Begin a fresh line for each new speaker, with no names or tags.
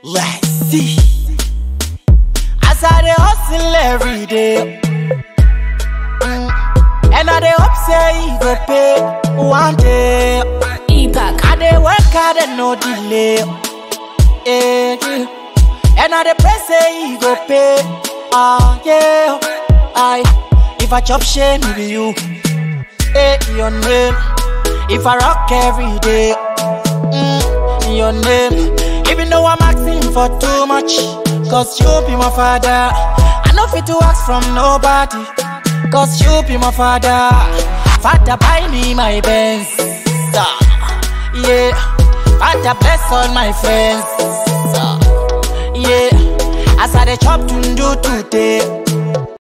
Let's see. As I dey hustle every day. Mm. And I dey hope say e go pay one day.
Epac.
I dey work hard and no delay. Eh, yeah. And I dey pray say e go pay. Ah, yeah. I, if I chop shame, it be you. Eh, your name. If I rock every day, mm, your name. Even though I'm asking for too much, cause you be my father. I know fit to ask from nobody, cause you be my father. Father, buy me my Benz. ah, Yeah, Father, bless all my friends. ah, Yeah, as I dey chop to do today.